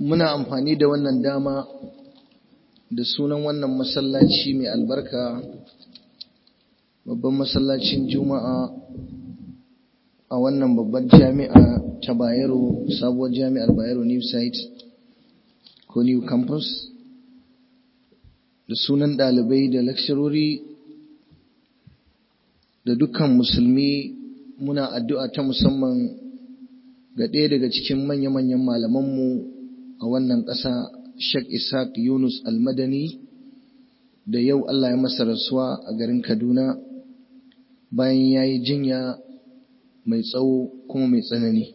muna amfani da wannan dama da sunan wannan masallaci mai albarka babban masallacin juma'a a wannan babbar jami'a ta bayero sabuwar jami'ar bayero new site ko new campus da sunan ɗalibai da lakshirori da dukkan musulmi muna addu'a ta musamman ga ɗaya daga cikin manya-manyan malamanmu a wannan ƙasa Sheikh Ishaq Yunus Almadani da yau Allah ya masa rasuwa a garin Kaduna bayan ya yi jinya mai tsawo kuma mai tsanani.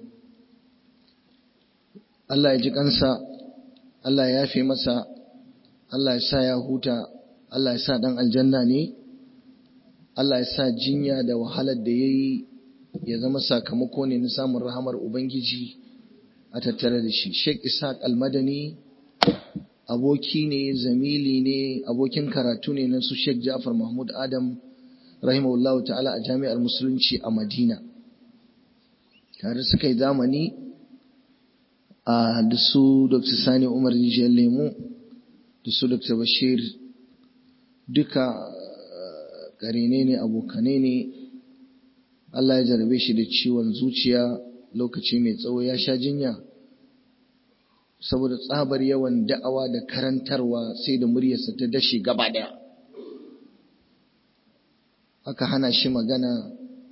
Allah ya ji kansa, Allah ya yafe masa, Allah ya sa ya huta, Allah ya sa ɗan aljanna ne, Allah ya sa jinya da wahalar da ya yi ya zama sakamako ne na samun rahamar Ubangiji a tattare da shi. Sheikh Ishaq Almadani aboki ne, zamili ne, abokin karatu ne na su Sheikh Ja'far Mahmud Adam rahimahullahu ta'ala a jami'ar Musulunci a Madina. Tare suka yi zamani a da su Dr. Sani Umar Rijiyar Lemu da su Dr. Bashir duka ƙarene ne abokane ne Allah ya jarabe shi da ciwon zuciya lokaci mai tsawo ya sha jinya saboda tsabar yawan da'awa da karantarwa sai da muryarsa ta dashe gaba daya aka hana shi magana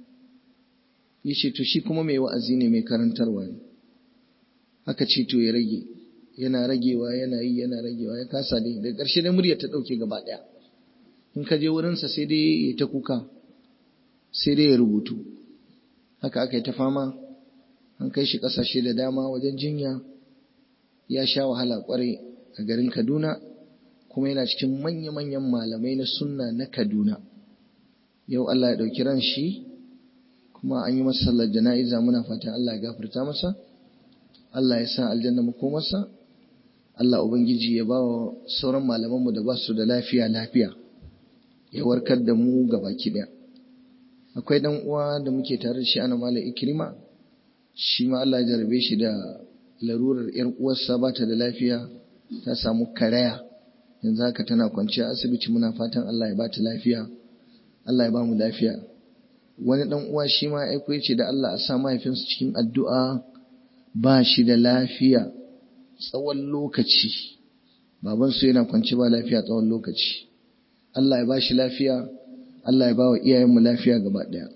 yace to shi kuma mai wa'azi ne mai karantarwa ne aka ce to ya rage yana ragewa yana yi yana ragewa ya kasa dai daga ƙarshe dai muryar ta ɗauke gaba ɗaya in ka je wurinsa sai dai ya ta kuka sai dai ya rubutu haka aka yi ta fama an kai shi ƙasashe da dama wajen jinya ya sha wahala ƙwarai a garin kaduna kuma yana cikin manya-manyan malamai na sunna na kaduna yau allah ya ɗauki ran shi kuma an yi masa sallar jana'iza muna fatan allah ya gafarta masa allah ya sa aljanna makomarsa allah ubangiji ya ba wa sauran malamanmu da ba su da lafiya lafiya ya warkar da mu baki ɗaya akwai dan uwa da muke tare da shi ana mala ikrima shi ma Allah ya jarabe shi da larurar yar uwarsa ba ta da lafiya ta samu karaya yanzu haka tana kwanciya asibiti muna fatan Allah ya ba ta lafiya Allah ya ba mu lafiya wani dan uwa shi ma aiko yace da Allah a sa mahaifinsa cikin addu'a ba shi da lafiya tsawon lokaci babansu yana kwanci ba lafiya tsawon lokaci Allah ya ba shi lafiya Allah ya ba wa iyayenmu lafiya gaba ɗaya.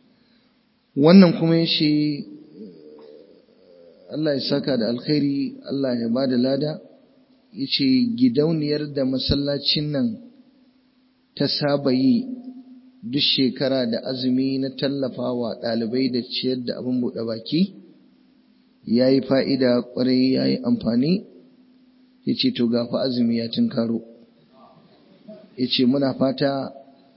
Wannan kuma ya ce, Allah ya saka da alkhairi, Allah ya ba da lada, ya ce gidauniyar da masallacin nan ta saba yi duk shekara da azumi na tallafa wa ɗalibai da ciyar da abin buɗe baki, ya yi fa'ida ƙwarai ya yi amfani, ya ce to gafa azumi ya tunkaro. Ya ce muna fata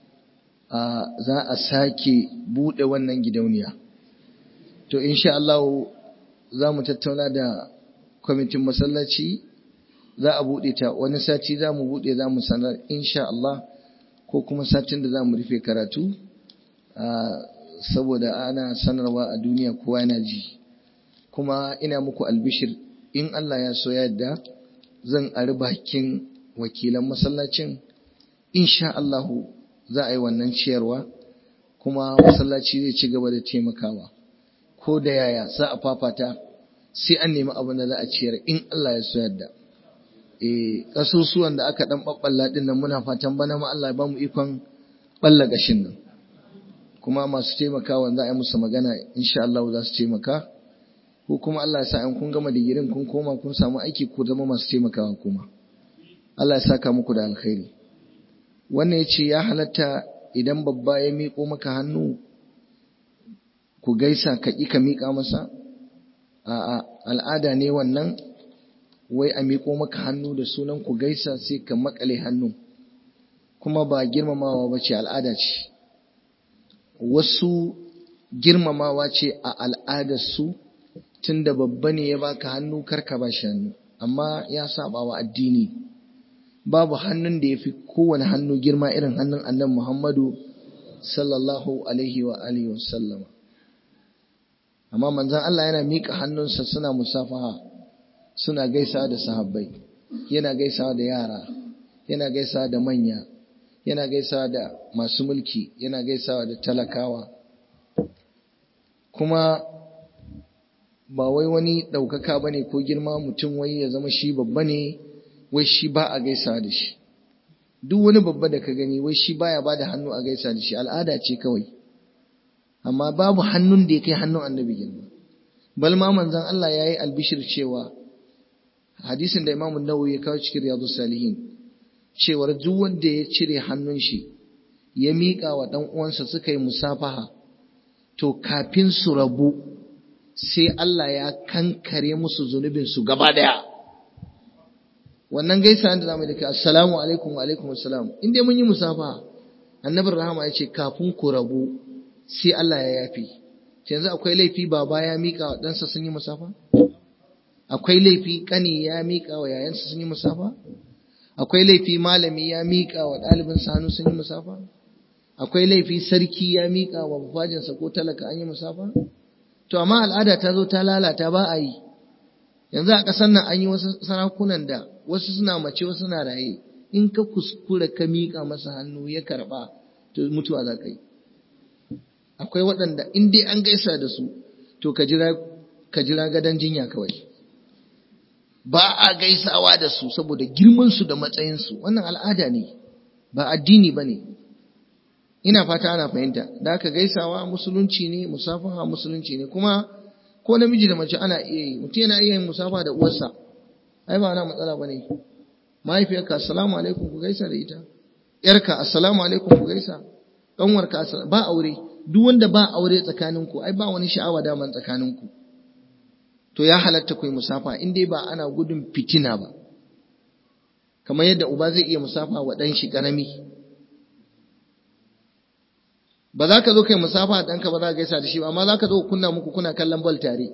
Uh, za a sake buɗe wannan gidauniya. To, insha Allah za mu tattauna da kwamitin masallaci, za a buɗe ta wani sati za mu buɗe za mu sanar insha Allah ko kuma satin da za mu rufe karatu, uh, saboda ana sanarwa a duniya kowa yana ji. Kuma ina muku albishir in Allah ya so yadda zan ari bakin wakilan masallacin, insha Allahu za a yi wannan ciyarwa kuma masallaci zai ci gaba da taimakawa ko da yaya za a fafata sai an nemi abin da za a ciyar in Allah ya so yadda eh kasusuwan da aka dan babballa din nan muna fatan bana ma Allah ya ba mu ikon balla gashin nan kuma masu taimakawa za a yi musu magana insha Allah za su taimaka ko kuma Allah ya sa in kun gama digirin kun koma kun samu aiki ku zama masu taimakawa kuma Allah ya saka muku da alkhairi wannan ya ce ya halatta idan babba ya miƙo maka hannu ku gaisa ka ƙi ka miƙa masa a al'ada ne wannan wai a miƙo maka hannu da sunan ku gaisa sai ka makale hannu kuma ba girmamawa ba ce al'ada ce wasu girmamawa ce a al'adarsu tun da babba ne ya baka hannu karka ba shi hannu amma ya saba wa addini babu hannun da ya fi kowane hannu girma irin hannun annan Muhammadu sallallahu alaihi wa alihi wasallama amma manzon Allah yana miƙa hannunsa suna musafaha suna gaisawa da sahabbai yana gaisawa da yara yana gaisawa da manya yana gaisawa da masu mulki yana gaisawa da talakawa kuma ba wai wani ɗaukaka ba ne ko girma mutum wai ya zama shi babba ne wai shi ba a gaisawa da shi duk wani babba da ka gani wai shi baya ba da hannu a gaisa da shi al'ada ce kawai amma babu hannun da ya kai hannun annabi girma bal ma manzon Allah ya yi albishir cewa hadisin da imamun nawawi ya kawo cikin riyadu salihin cewar duk wanda ya cire hannun shi ya miƙa wa ɗan uwansa suka yi musafaha to kafin su rabu sai Allah ya kankare musu zunubin su gaba daya wannan gaisa da zamu yi da kai assalamu alaikum wa alaikum assalam in dai mun yi musafaha annabin rahama ya ce kafin ku rabu sai Allah ya yafi yanzu akwai laifi baba ya miƙa wa ɗansa sun yi musafa akwai laifi ƙani ya miƙa wa yayansa sun yi musafa akwai laifi malami ya miƙa wa ɗalibin hannu sun yi musafa akwai laifi sarki ya miƙa wa bafajinsa ko talaka an yi musafa to amma al'ada ta zo ta lalata ba a yi yanzu a ƙasar nan an yi wasu sarakunan da wasu suna mace wasu suna raye in ka kuskura ka miƙa masa hannu ya karɓa to mutuwa za ka yi akwai waɗanda in dai an gaisa da su to ka jira ka jira gadon jinya kawai ba a gaisawa da su saboda girmansu da matsayinsu wannan al'ada ne ba addini ba ne ina fata ana fahimta da aka gaisawa musulunci ne musafaha musulunci ne kuma ko namiji da mace ana iya yi mutum yana iya yin musafa da uwarsa ai ba ana matsala ba ne mahaifiyarka assalamu alaikum ku gaisa da ita yarka assalamu alaikum ku gaisa ƙanwarka ba aure duk wanda ba aure tsakaninku ai ba wani sha'awa daman tsakaninku to ya halatta ku yi musafa in dai ba ana gudun fitina ba kamar yadda uba zai iya musafa wa ɗan shi ƙarami ba za ka zo kai musafa a ɗanka ba za ka gaisa da shi ba amma za ka zo kunna muku kuna kallon bal tare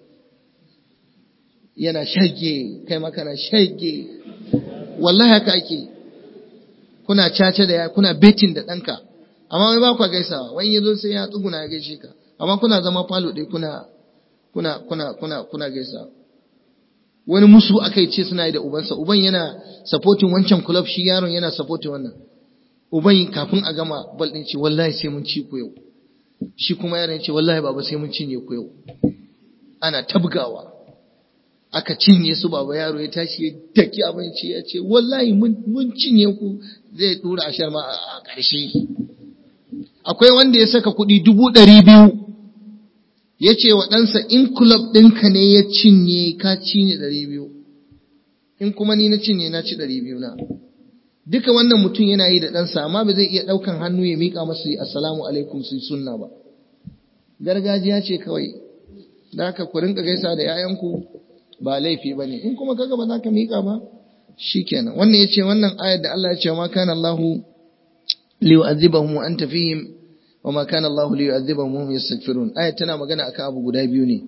yana shage kai ma kana shage wallahi haka ake kuna caca da ya kuna betin da ɗanka amma wai ba ku gaisawa wani ya zo sai ya tsuguna ya gaishe ka amma kuna zama falo ɗaya kuna kuna kuna kuna kuna gaisawa wani musu aka ce suna yi da ubansa uban yana supporting wancan club shi yaron yana supporting wannan uban kafin a gama bal ɗin ce wallahi sai mun ci ku yau shi kuma yaron ce wallahi baba sai mun cinye ku yau ana tabgawa aka cinye su baba yaro ya tashi ya daki abinci ya ce wallahi mun cinye ku zai dura ashar ma a ƙarshe akwai wanda ya saka kuɗi dubu ɗari biyu ya ce wa ɗansa in kulab ɗinka ne ya cinye ka cinye ɗari biyu in kuma ni na cinye na ci ɗari biyu na duka wannan mutum yana yi da ɗansa amma ba zai iya ɗaukan hannu ya miƙa masu yi assalamu alaikum su sunna ba gargajiya ce kawai da haka ku rinka gaisa da 'ya'yanku ba laifi ba ne in kuma kaga ba za ka miƙa ba shikenan wannan ya ce wannan ayar da Allah ya ce ma kana Allahu liyu'adhibahum wa anta fihim wa ma kana Allahu liyu'adhibahum wa hum yastaghfirun ayar tana magana akan abu guda biyu ne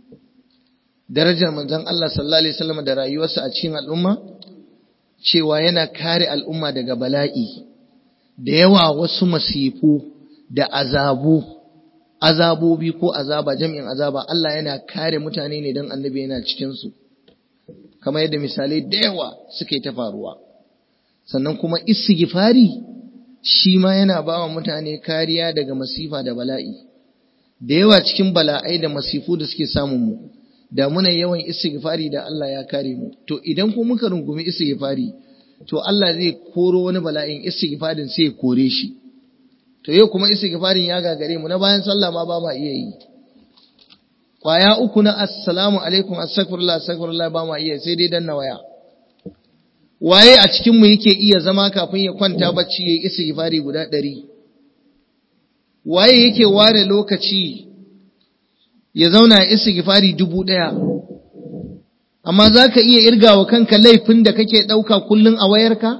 darajar manzon Allah sallallahu alaihi wasallam da rayuwarsa a cikin al'umma cewa yana kare al'umma daga bala'i da yawa wasu masifu da azabu azabobi ko azaba jami'in azaba Allah yana kare mutane ne don annabi yana cikinsu kamar yadda misalai da yawa suka yi ta faruwa sannan kuma istighfari shi ma yana ba wa mutane kariya daga masifa da bala'i da yawa cikin bala'ai da masifu da suke samun mu da muna yawan istighfari da Allah ya kare mu to idan ko muka rungumi istighfari to Allah zai koro wani bala'in istighfarin sai ya kore shi to yau kuma istighfarin ya gagare mu na bayan sallah ma ba ma iya yi kwaya uku na assalamu alaikum astaghfirullah astaghfirullah ba ma iya sai dai danna waya waye a cikin mu yake iya zama kafin ya kwanta bacci yayi istighfari guda ɗari waye yake ware lokaci ya zauna ya istighfari dubu ɗaya amma za ka iya irgawa kanka laifin da kake ɗauka kullum a wayarka?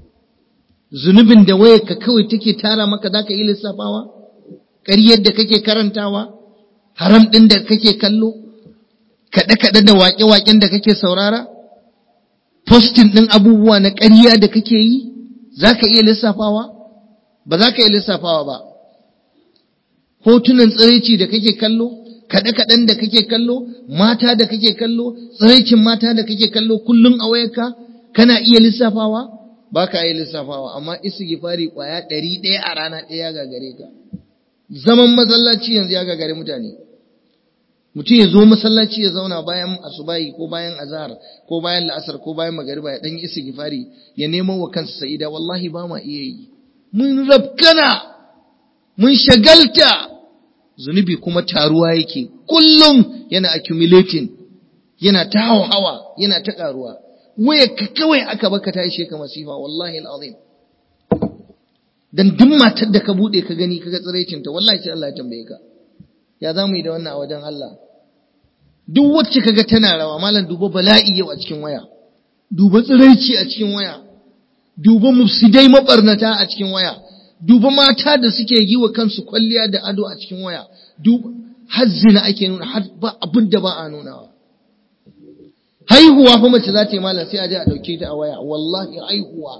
zunubin da wayarka kawai take tara maka za ka yi lissafawa ƙaryar da kake karantawa haram ɗin da kake kallo kaɗe-kaɗe da waƙe-waƙen da kake saurara postin ɗin abubuwa na ƙarya da kake yi za ka iya lissafawa ba za ka iya lissafawa ba hotunan tsiraici da kake kallo kaɗe-kaɗen da kake kallo mata da kake kallo tsiraicin mata da kake kallo kullum a wayarka kana iya lissafawa ba ka iya lissafawa amma istighfari kwaya ɗari ɗaya a rana ɗaya ga gare ka zaman masallaci yanzu ya gagare mutane mutum ya zo masallaci ya zauna bayan asubahi ko bayan azhar ko bayan la'asar ko bayan magariba ya dan yi istighfari ya nemo wa kansa sa'ida wallahi ba ma iya yi mun rabkana mun shagalta zunubi kuma taruwa yake kullum yana accumulating yana ta hawa yana ta karuwa waya ka kawai aka baka ta ishe ka masifa wallahi alazim dan duk matar da ka bude ka gani kaga tsiraicin ta wallahi sai Allah ya tambaye ka ya zamu yi da wannan a wajen Allah duk wacce kaga tana rawa malam duba bala'i yau a cikin waya duba tsiraici a cikin waya duba mufsidai mabarnata a cikin waya duba mata da suke yi wa kansu kwalliya da ado a cikin waya duba har zina ake nuna har ba abin da ba a nunawa haihuwa fa mace za ta yi malam sai a je a dauke ta a waya wallahi haihuwa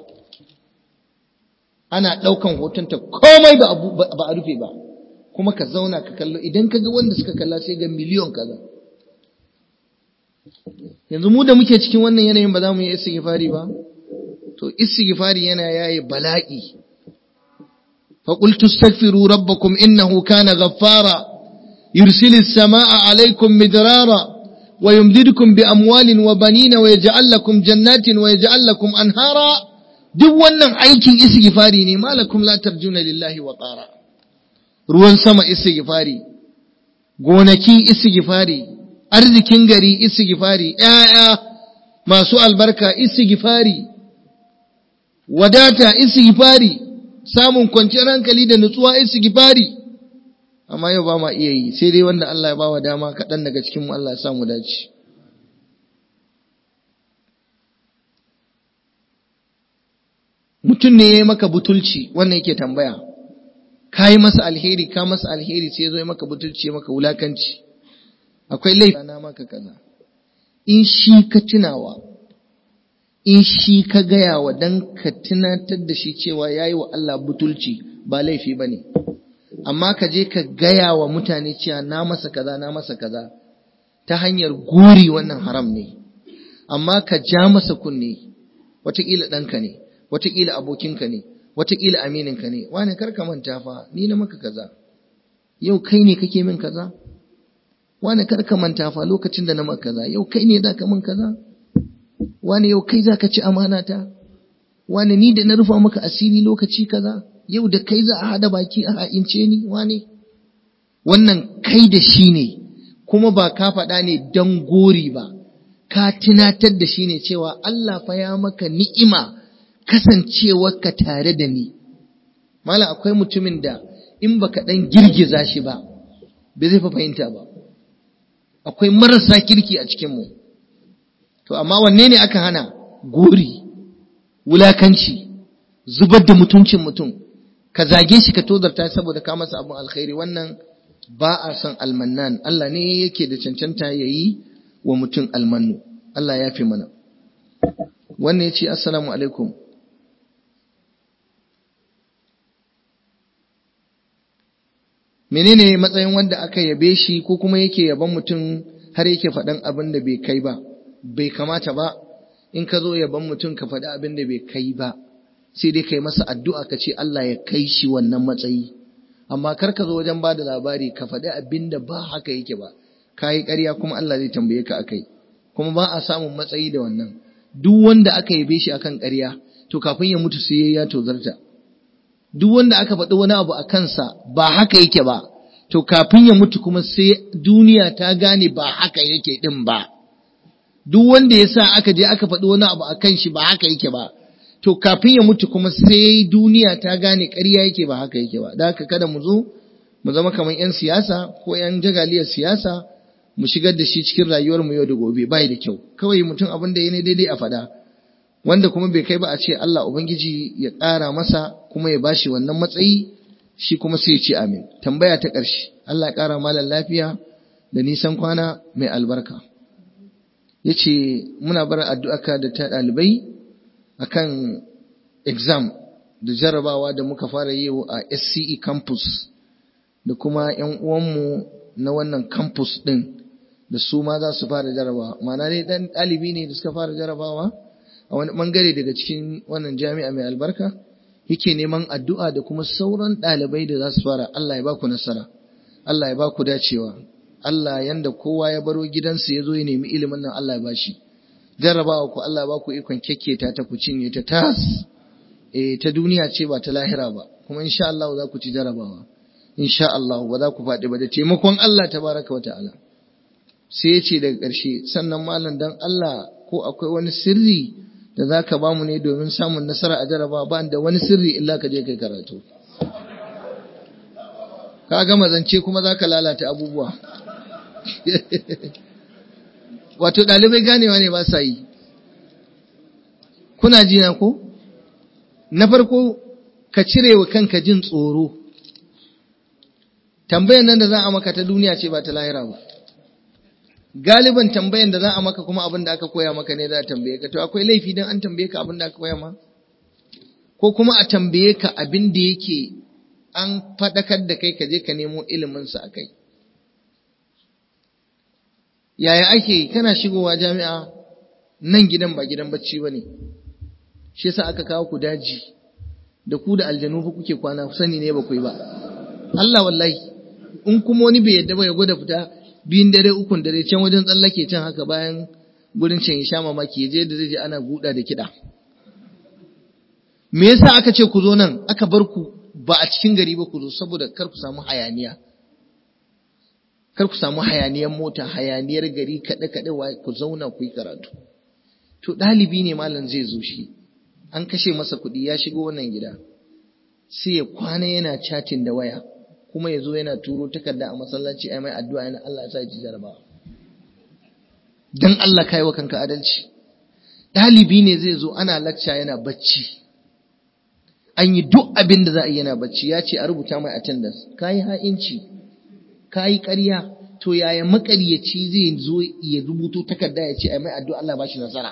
ana daukan hotonta komai ba a rufe ba kuma ka zauna ka kallo idan ka ga wanda suka kalla sai ga miliyon kaza yanzu mu da muke cikin wannan yanayin ba za mu yi istighfari ba to istighfari yana yaye bala'i fa qultu astaghfiru rabbakum innahu kana ghaffara yursilis samaa alaykum midrara wa yumdidukum bi amwalin wa banina wa yaj'al lakum jannatin wa yaj'al lakum anhara duk wannan aikin istighfari ne malakum la tarjuna lillahi wa qara ruwan sama istighfari gonaki istighfari arzikin gari istighfari ƴaƴa masu albarka istighfari wadata istighfari samun kwanciyar hankali da nutsuwa istighfari amma yau ba ma iya yi sai dai wanda Allah ya ba wa dama kaɗan daga cikin mu Allah ya samu dace mutum ne ya yi maka butulci wannan yake tambaya ka yi masa alheri ka masa alheri sai ya zo ya maka butulci ya maka wulakanci akwai laifi na maka kaza in shi ka tunawa in shi ka gaya wa dan ka tunatar da shi cewa ya yi wa Allah butulci ba laifi ba ne amma ka je ka gaya wa mutane cewa na masa kaza na masa kaza ta hanyar gori wannan haram ne amma ka ja masa kunne wataƙila ɗanka ne wataƙila abokinka ne wataƙila amininka ne wani kar ka manta fa ni na maka kaza yau kai ne kake min kaza wani kar ka manta fa lokacin da na maka kaza yau kai ne za ka min kaza wani yau kai za ka ci amanata wani ni da na rufa maka asiri lokaci kaza yau da kai za a hada baki a ha'ince ni wani wannan kai da shi ne kuma ba ka faɗa ne don gori ba ka tunatar da shi ne cewa Allah fa ya maka ni'ima kasancewarka tare da ni mala akwai mutumin da in baka dan girgiza shi ba bai zai fa fahimta ba akwai marasa kirki a cikin mu to amma wanne ne aka hana gori wulakanci zubar da mutuncin mutum ka zage shi ka tozarta saboda ka masa abin alkhairi wannan ba a son almannan Allah ne yake da cancanta yayi wa mutum almannu Allah ya fi mana wannan ya ce assalamu alaikum menene matsayin wanda aka yabe shi ko kuma yake yaban mutum har yake faɗan abin da bai kai ba bai kamata ba in ka zo yaban mutum ka faɗi abin da bai kai ba sai dai kai masa addu'a ka ce Allah ya kai shi wannan matsayi amma kar ka zo wajen ba da labari ka faɗi abin da ba haka yake ba ka yi ƙarya kuma Allah zai tambaye ka akai kuma ba a samun matsayi da wannan duk wanda aka yabe shi akan ƙarya to kafin ya mutu sai ya tozarta duk wanda aka faɗi wani abu a kansa ba haka yake ba to kafin ya mutu kuma sai duniya ta gane ba haka yake din ba duk wanda ya sa aka je aka faɗi wani abu a kan shi ba haka yake ba to kafin ya mutu kuma sai duniya ta gane ƙarya yake ba haka yake ba da haka kada mu zo mu zama kamar 'yan siyasa ko 'yan jagaliyar siyasa mu shigar da shi cikin rayuwar mu yau da gobe bai da kyau kawai mutum abin da ya ne daidai a faɗa wanda kuma bai kai ba a ce Allah ubangiji ya ƙara masa kuma ya bashi wannan matsayi shi kuma sai ya ce amin tambaya ta ƙarshe Allah ya ƙara malam lafiya da nisan kwana mai albarka yace muna bar addu'aka da ta ɗalibai akan exam da jarabawa da muka fara yi a SCE campus da kuma ‘yan uwanmu na wannan campus din da su ma za su fara jarabawa ma'ana dai dan ɗalibi ne da suka fara jarabawa a wani bangare daga cikin wannan jami'a mai albarka yake neman addu'a da kuma sauran ɗalibai da za su fara Allah ya baku nasara Allah ya baku dacewa Allah yanda kowa ya baro gidansa ya zo ya nemi ilimin nan Allah ya bashi jarrabawa ku Allah ya baku ikon kekketa ta ku cinye ta tas eh ta duniya ce ba ta lahira ba kuma insha Allah za ku ci jarrabawa insha Allah ba za ku faɗi ba da taimakon Allah tabaraka wa ta'ala sai ya ce daga ƙarshe sannan malam dan Allah ko akwai wani sirri da za ka ba mu ne domin samun nasara a jaraba ba da wani sirri illa ka je kai karatu ka gama zance kuma za ka lalata abubuwa wato ɗalibai ganewa ne ba sa yi kuna jina ko na farko ka cire wa kanka jin tsoro tambayan nan da za a maka ta duniya ce ba ta lahira ba galiban tambayan da za a maka kuma abin da aka koya maka ne za a tambaye ka to akwai laifi don an tambaye ka abin da aka koya ma ko kuma a tambaye ka abin da yake an faɗakar da kai ka je ka nemo iliminsa a kai yaya ake kana shigowa jami'a nan gidan ba gidan bacci ba ne shi yasa aka kawo ku daji da ku da aljanu fa kuke kwana sani ne ba ku yi ba Allah wallahi in kuma wani bai yadda ba ya gwada fita biyun dare ukun dare can wajen tsallake can haka bayan gurin can ya sha mamaki je da zai je ana guda da kiɗa me yasa aka ce ku zo nan aka bar ku ba a cikin gari ba ku zo saboda kar ku samu hayaniya kar ku samu hayaniyar mota hayaniyar gari kaɗe kaɗe ku zauna ku yi karatu to ɗalibi ne malam zai zo shi an kashe masa kuɗi ya shigo wannan gida sai ya kwana yana chatting da waya kuma ya zo yana turo takarda a masallaci ai mai addu'a yana Allah ya sa ji jarabawa dan Allah kai wa kanka adalci dalibi ne zai zo ana lecture yana bacci an yi duk abin da za a yi yana bacci ya ce a rubuta mai attendance kai ha'inci kai ƙarya to yaya makaryaci zai zo ya rubuto takarda ya ce ai mai addu'a Allah ba shi nasara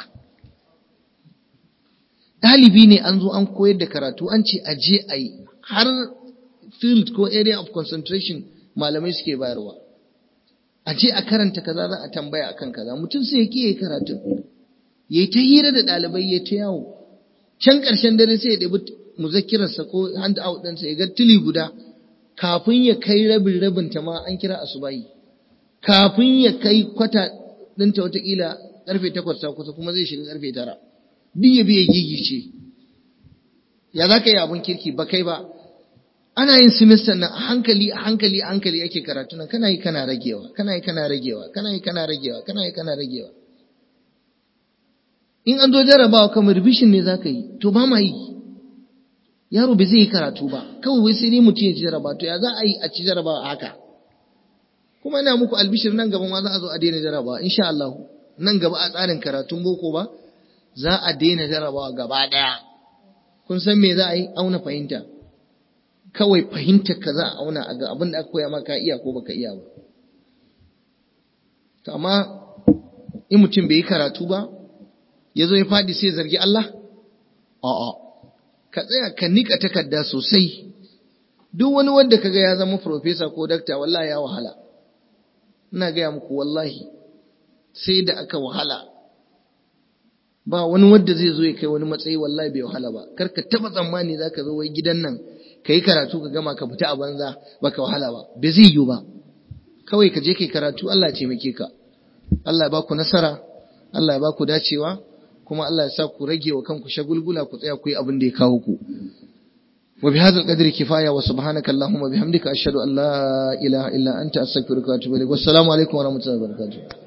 dalibi ne an zo an koyar da karatu an ce a je a yi har field ko area of concentration malamai suke bayarwa a je a karanta kaza za a tambaya akan kaza mutum sai ya kiyaye karatu ya ta hira da ɗalibai ya ta yawo can ƙarshen dare sai ya ɗabi muzakkirarsa ko hand out ɗinsa ya ga tili guda kafin ya kai rabin rabin ta ma an kira asubahi kafin ya kai kwata ɗinta watakila ƙarfe takwas ta kusa kuma zai shiga ƙarfe tara duk ya biya gigice ya za ka yi abin kirki ba kai ba ana yin semester nan a hankali a hankali a hankali ake karatu nan kana yi kana ragewa kana yi kana ragewa kana yi kana ragewa kana yi kana ragewa in an zo jarabawa kamar revision ne zaka yi to ba ma yi yaro bai zai yi karatu ba kawai wai sai ne mutum ya ci jarabawa to ya za a yi a ci jarabawa haka kuma ina muku albishir nan gaba ma za a zo a daina jarabawa insha Allah nan gaba a tsarin karatun boko ba za a daina jarabawa gaba daya kun san me za a yi auna fahimta kawai fahimtar ka za a auna a ga abin da aka koya maka iya ko baka iya ba to amma in mutum bai yi karatu ba ya zo ya faɗi sai zargi Allah a'a ka tsaya ka nika takarda sosai duk wani wanda kaga ya zama profesa ko dakta wallahi ya wahala ina gaya muku wallahi sai da aka wahala ba wani wanda zai zo ya kai wani matsayi wallahi bai wahala ba kar ka taba tsammani zaka zo wai gidan nan ka yi karatu ka gama ka fita a banza baka wahala ba bai zai yiwu ba kawai ka je kai karatu Allah ya taimake ka Allah ya baku nasara Allah ya baku dacewa kuma Allah ya sa ku rage wa kanku shagulgula ku tsaya ku yi abin da ya kawo ku wa bi hadzal qadri kifaya wa subhanaka allahumma bihamdika ashhadu an la ilaha illa anta astaghfiruka wa atubu ilaik wassalamu alaikum wa rahmatullahi wa barakatuh